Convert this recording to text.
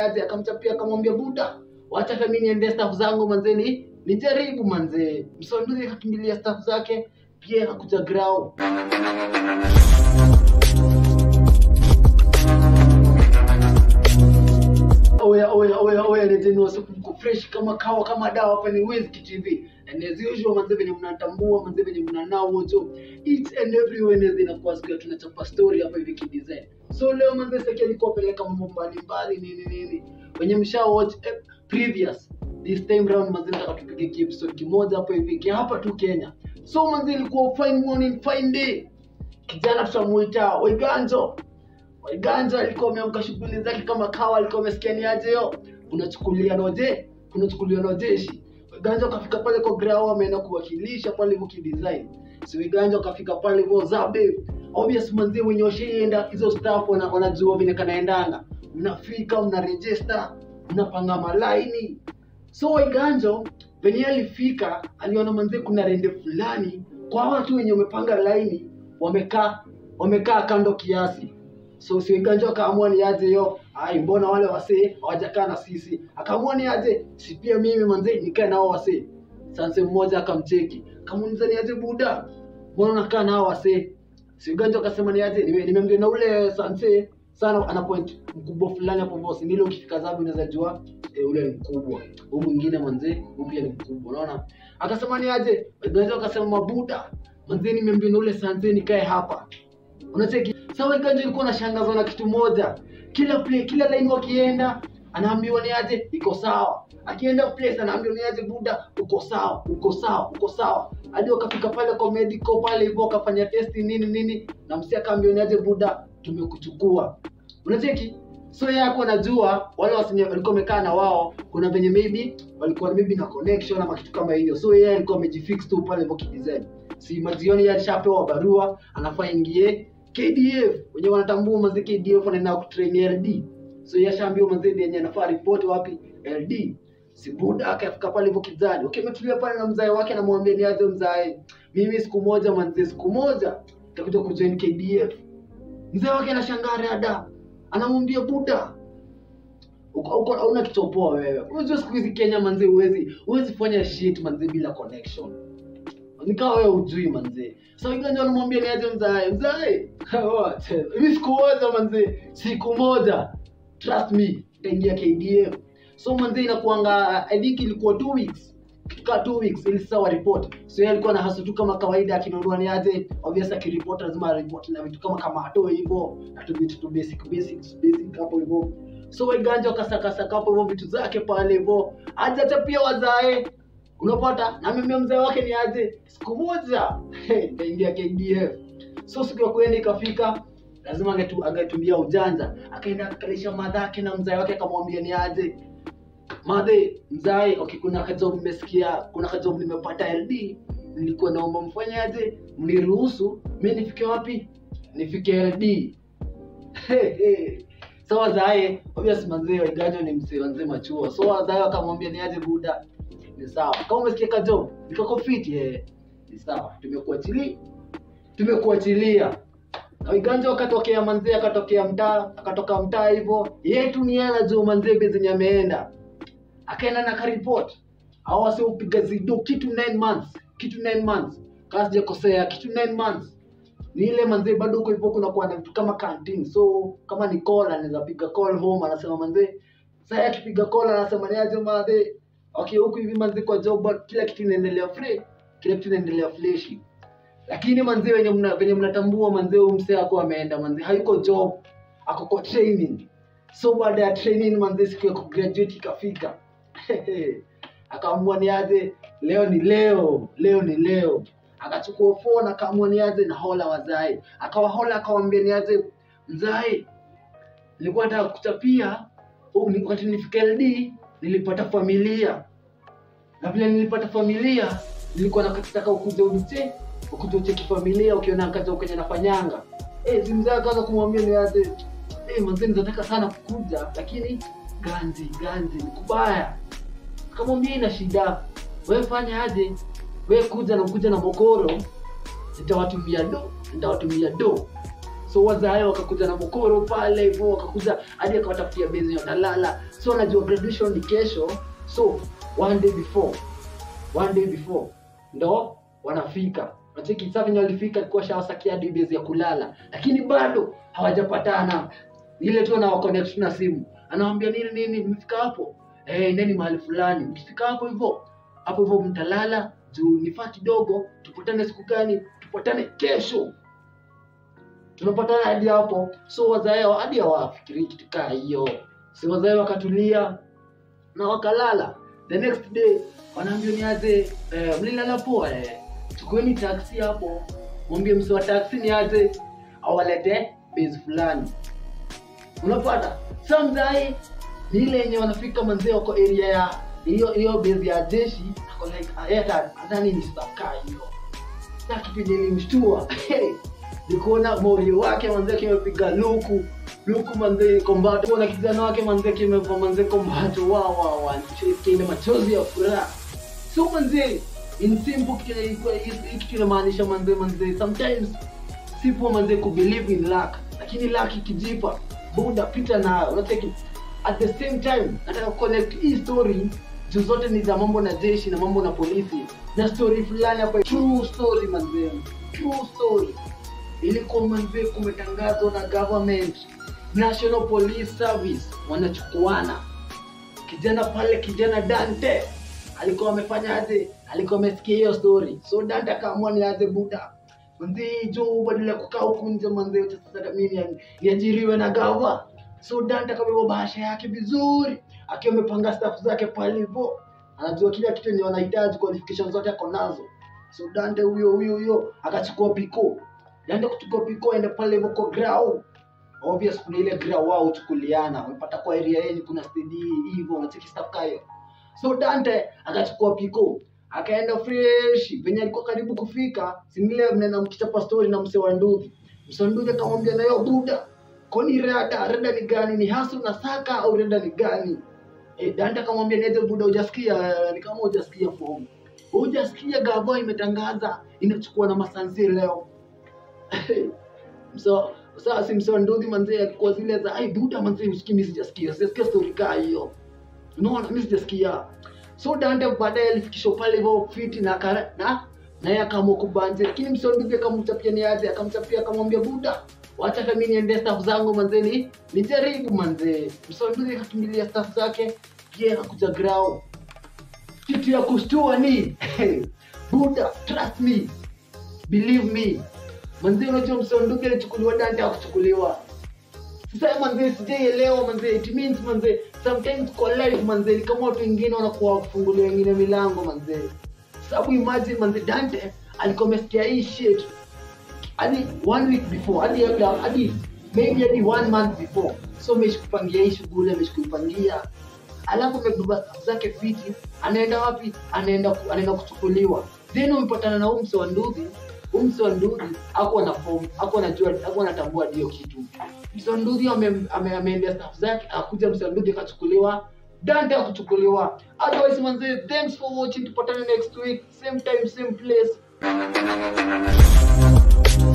aje akamchapia akamwambia buda wacha hata mimi niende staff zangu manze ni nijaribu manze msonduzi akakimbilia staff zake pia akakuja grau oya oya oya oya leteni wasuku mko fresh kama kawa kama dawa hapa ni Wizky TV and as usual manze venye mnatambua manze venye mnanao wote each and every Wednesday inakuwa siku ya tunachapa story hapa hivi kidesign so leo manze sasa nilikuwa peleka mambo mbalimbali nini nini wenye msha watch eh, previous this time round manze nataka tupige ki episode kimoja hapa hivi kia hapa tu Kenya so manze ilikuwa fine morning fine day kijana tutamuita Waiganjo Waiganjo alikuwa ameamka shughuli zake kama kawa, alikuwa amesikia ni aje yo, kunachukulia noje, kunachukulia nojeshi. Waiganjo akafika pale kwa grao, ameenda kuwakilisha pale hivyo kidesign. Si Waiganjo akafika pale hivyo zabe, obvious manzi wenye washaenda hizo staff wana, wanajua vile kanaendanga, mnafika mna register, mnapanga malaini. So Waiganjo venye alifika aliona manzi kuna rende fulani kwa watu wenye wamepanga laini wamekaa wamekaa kando kiasi so siganjo akaamua ni aje yo ai mbona wale wasee hawajakaa na sisi akaamua ni aje si pia mimi manze nikae nao wasee sanse mmoja akamcheki akamuuliza ni aje buda mbona unakaa nao wasee siganjo akasema ni aje nime- nimemgea na ule sanse sana ana point mkubwa fulani hapo bosi nile ukifika zabu unaweza jua e, ule ni mkubwa huu mwingine manze huu pia ni mkubwa unaona akasema ni aje ganjo akasema mabuda manze nimemgea na ule sanse nikae hapa unacheki sawa ikanjo ilikuwa nashangazwa na kitu moja kila play, kila line wakienda anaambiwa ni aje iko sawa akienda place anaambiwa ni aje buda uko sawa uko sawa uko sawa hadi wakafika pale kwa medical pale hivyo wakafanya testi nini nini na msi akaambiwa ni aje buda tumekuchukua unacheki so yeye hakuwa anajua wale wasenye walikuwa wamekaa na wao kuna venye maybe walikuwa maybe na connection ama kitu kama hiyo so yeye alikuwa amejifix tu pale hivyo kidesign si majioni yeye alishapewa barua anafaa ingie KDF wenye wanatambua mazi KDF wanaenda kutrain LD so yeye ashaambiwa mazi yenye anafaa report wapi LD si buda akafika pale hivyo kizani okay ametulia pale na mzae wake anamwambia ni aje mzae mimi siku moja manzi siku moja nitakuja kujoin KDF mzee wake anashangaa rada anamwambia buda uko uko hauna kitopoa wewe unajua siku hizi Kenya manzi huwezi huwezi fanya shit manzi bila connection nikawa wewe ujui manzi so iganja anamwambia ni aje mzae mzae hivi siku moja manzi siku moja trust me itaingia KDF so manzi inakuanga I think ilikuwa two weeks kaa two weeks ili sasa waripoti so yeye alikuwa na hasu tu kama kawaida akinunua ni aje obvious akiripot lazima aripoti na vitu kama kama atoe hivyo na tu vitu tu basic basics basic hapo hivyo so weganja wakasakasaka hapo hivyo vitu zake pale hivyo aje hata pia wazae unapata na mimi mzee wake ni aje siku moja nitaingia KDF so siku ya kwenda ikafika lazima angetu, angetumia ujanja akaenda akakalisha madhake na mzee wake akamwambia ni aje madhe mzae okay, kuna kajob nimesikia kuna kajob nimepata ld nilikuwa naomba mfanye aje mniruhusu mi nifike wapi nifike ld so wazae obvious manzee waiganyo ni msee wanzee machuo so wazae wakamwambia ni aje buda ni sawa kama umesikia kajob nikako fit eh ni sawa tumekuachilia tumekuachilia na Wiganja wakatokea manzee akatokea mtaa akatoka mtaa hivyo yetu ni yeye anajua manzee be zenye ameenda akaenda na karipot au wase upiga zido kitu 9 months kitu 9 months kama sijakosea kitu 9 months ni ile manzee bado huko hivyo kuna kuwa na vitu kama canteen so kama ni call anaweza piga call home anasema manzee sasa akipiga call anasema ni aje manzee okay huku hivi manzee kwa job but kila kitu inaendelea free kila kitu inaendelea fleshi lakini manzee wenye mna venye mnatambua manzee huyu msee ako ameenda manzee hayuko job ako kwa training so baada ya training manzee siku ya kugraduate ikafika akaamua ni aje leo ni leo leo ni leo akachukua phone akaamua ni aje na hola wazae akawahola akawambia ni aje mzae nilikuwa nataka kuchapia oh, ni- wakati nilifika LD nilipata familia na vile nilipata familia nilikuwa nakataka ukuja uniche ukuja ucheki familia ukiona kazi kwenye nafanyanga eh si mzee akaanza kumwambia ni aje eh manzee nataka sana kukuja lakini ganzi ganzi ni kubaya akamwambia ina shida wewe fanya aje wewe kuja na kuja na mokoro nitawatumia do nitawatumia do so wazae wakakuja na mokoro pale hivyo wakakuja hadi akawatafutia bezi watalala so anajua graduation ni kesho so one day before one day before ndo wanafika nacheki sasa venye walifika alikuwa shawasakia hadi base ya kulala lakini bado hawajapatana ile tu anawaconnect na simu anawambia nini nini mmefika hapo eh neni mahali fulani mkifika hapo hivyo hapo hivyo mtalala juu nifaa kidogo tupatane siku gani tupatane kesho tunapatana hadi hapo so wazae hadi hawafikirii kitu kaa hiyo si wazae wakatulia na wakalala the next day wanaambia niaje eh, mlilala poa eh. chukueni taksi hapo mwambie msi wa taksi ni aje awalete base fulani unapata sa mzae ni ile yenye wanafika manzee wako area ya hiyo hiyo base ya jeshi ako like hata nadhani ni stakaa hiyo na kipindi nilimshtua nikuona morio wake manzee kimepiga luku luku manzee kombato kuona kijana wake manzee kimevaa manzee kombato wa wa wa kile machozi ya furaha so manzee in simple kitu ilikuwa- hii kitu inamaanisha manzee manzee sometimes sipo manzee ku believe in luck lakini luck ikijipa buda pita nayo unacheki at the same time nataka connect hii story juu zote ni za mambo na jeshi na mambo na polisi na story fulani hapa true story manzee true story ilikuwa manzee kumetangazwa na government national police service wanachukuana kijana pale kijana dante alikuwa amefanya aje alikuwa amesikia hiyo story so dante akaamua ni aje buda manzee jo badala ya kukaa huku nje manzee sasa mimi ni- niajiriwe na gava so dante akabeba bahasha yake vizuri akiwa amepanga staff zake pale hivyo anajua kila kitu yenye wanahitaji qualification zote ako nazo so dante huyo huyo huyo akachukua piko dante kuchukua piko aende pale hivyo kwa grau obvious kuna ile grau wao huchukuliana wamepata kwa area yenye kuna stedi hivyo unacheki staff kayo so dante akachukua piko akaenda fresh venye alikuwa karibu kufika simile mnena mkichapa story na mse wa nduthi mse wa nduthi akamwambia nayo buda koni rada rada ni gani ni hasu na saka au rada ni gani e, dante akamwambia niaje buda hujasikia ni kama hujasikia fomu hujasikia gavo imetangaza inachukua na masansi leo so sasa si mse wa nduthi manzee alikuwa zile za ai buda manzee usikii mimi sijasikia sijasikia story kaa hiyo unaona mimi sijasikia so dante baadaye alifikishwa pale hivyo fiti na kara, na naye akaamua kubanje lakini msonduzi akamchapia ni aje akamchapia akamwambia buda wacha hata mimi niende staff zangu manzee ni nijaribu manzee msonduzi akakimbilia staff zake pia akakuja grao kitu ya kushtua ni buda trust me believe me manzee unajua msonduzi alichukuliwa dante akuchukuliwa sasa manzee sijaielewa manzee it means manzee sometimes kwa life manzee ni kama watu wengine wanakuwa wakufungulia wengine milango manzee sababu imagine manzee dante alikuwa amesikia hii shit hadi one week before hadi labda hadi maybe hadi one month before so ameshikupangia hii shughuli ameshikuipangia alafu amebeba stuff zake fiti anaenda wapi anaenda ku- anaenda kuchukuliwa then umepatana na umse wa nduthi umse wa nduthi akuwa na form akuwa najua akuwa anatambua ndio kitu msanduthi ameendea ame, ameendea staff zake akuja msanduthi akachukuliwa dante akuchukuliwa otherwise manze thanks for watching tupatane next week same time same place